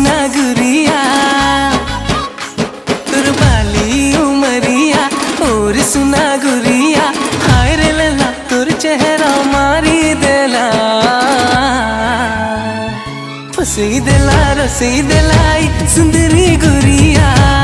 सुना गुरिया तोर बाली उमरिया और सुना गुरिया हाय रे लला तोर चेहरा मारी देला फसी देला रसी देलाई सुंदरी गुरिया